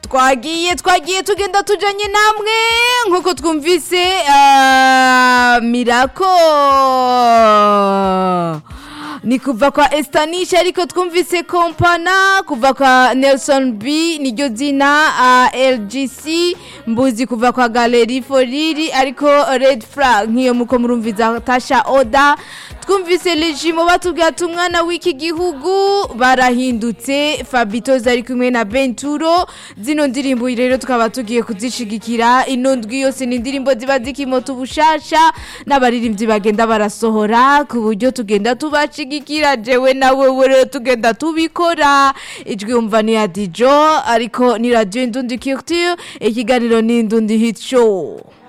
twagiye twagiye tugenda tujanye namwe nkuko twumvise ah, mirako ni kuva kwa estanisha ariko twumvise kompana kuva kwa nelson b niryo zina uh, lgc mbuzi kuva kwa galeri foriri ariko red flag nk'iyo muko murumviza tasha oda twumvise legimo batubwira ati umwana w'iki gihugu barahindutse fabitoza ari kumwe na benturo zino ndirimbo rero tukaba tugiye kuzishigikira ino ndwi yose ni indirimbo ziba zikimota ubushasha n'abaririmbyi bagenda barasohora ku buryo tugenda tubashigikira jewe nawe rero tugenda tubikora ijwi umva ni ya dijo ariko ni radiyo indundi culture ikiganiro ni indundi hit show